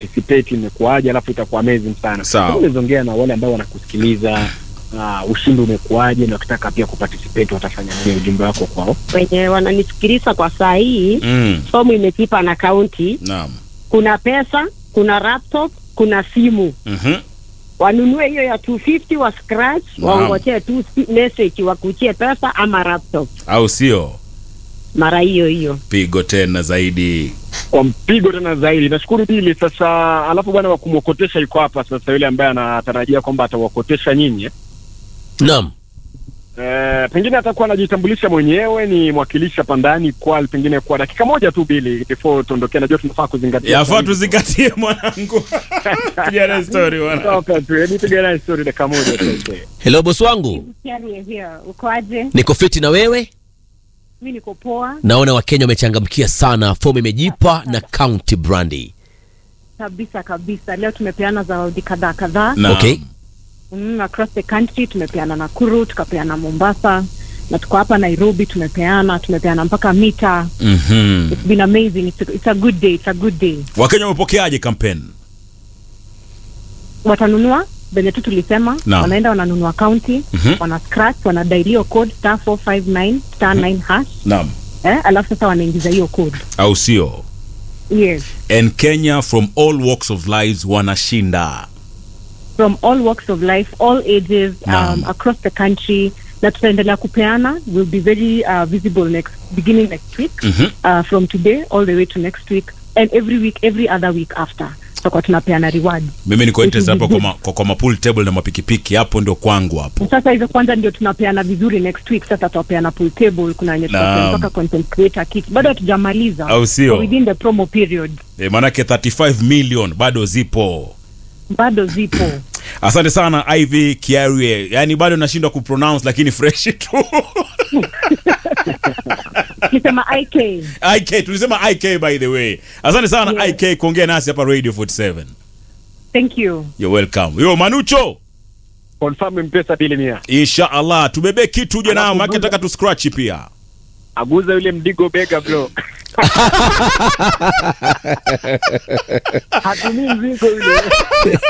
participate imekuwaje, alafu itakuwa amazing sana. Sawa. Unaweza ongea na wale ambao wanakusikiliza uh, ushindi umekuwaje, na wakitaka pia kuparticipate watafanya nini, ujumbe wako kwao. wenye wananisikiliza kwa saa hii Mm. fomu imekipa na kaunti Naam. kuna pesa kuna laptop kuna simu Mhm. wanunue hiyo ya 250 wa scratch Naam. waongojee tu si- message wakuchie pesa ama laptop Au sio? mara hiyo hiyo Pigo tena zaidi. Kwa mpigo tena zaidi. Nashukuru Bili. Sasa alafu bwana wa kumwokotesha yuko hapa sasa, yule ambaye anatarajia kwamba atawakotesha nyinyi eh. Naam. Eh, pengine atakuwa anajitambulisha mwenyewe, ni mwakilishi hapa ndani kwa pengine kwa dakika moja tu Bili, before tuondokee. Najua tunafaa kuzingatia Yafaa tuzingatie mwanangu. Piga story bwana. Toka tu, hebu piga naye story dakika moja tu. Hello boss wangu, ukoaje niko fiti na wewe. mi niko poa Naona Wakenya wamechangamkia sana, fomu imejipa na County Brandy. kabisa kabisa leo tumepeana zawadi kadhaa kadhaa Naam. Okay. mm, across the country tumepeana nakuru tukapeana mombasa na tuko hapa nairobi tumepeana tumepeana mpaka mita Mhm. it's been amazing it's a, it's a good day it's a good day Wakenya wamepokeaje kampeni? watanunua venye tu tulisema Naam. wanaenda wananunua county Mhm. wana scratch wana dial hiyo code star 459 star 9 hash Naam. eh, alafu sasa wanaingiza hiyo code Au sio? yes And Kenya from all walks of lives wanashinda. from all walks of life all ages Naam. um, across the country na tutaendelea kupeana will be very uh, visible next beginning next week Mhm. uh, from today all the way to next week and every week every other week after tutakuwa tunapeana reward Mimi niko interested hapa kwa ma, kwa, kwa ma pool table na mapikipiki hapo ndio kwangu hapo. sasa hizo kwanza ndio tunapeana vizuri next week sasa tutapeana pool table kuna wenye Naam. tutapeana mpaka content creator kit bado hatujamaliza Au sio? So within the promo period E, manake 35 million bado zipo. bado zipo Asante sana Ivy Kiarie. Yaani bado nashindwa kupronounce lakini fresh tu. kisema ik IK tulisema IK by the way. Asante sana Yes. IK kuongea nasi hapa Radio 47. thank you You're welcome. Yo Manucho. Confirm mpesa Bili mia. Insha Allah tubebe kitu uje nao Alafu maana buza- nataka tu scratch pia. Aguza yule mdigo bega bro. Hatumii mzigo yule.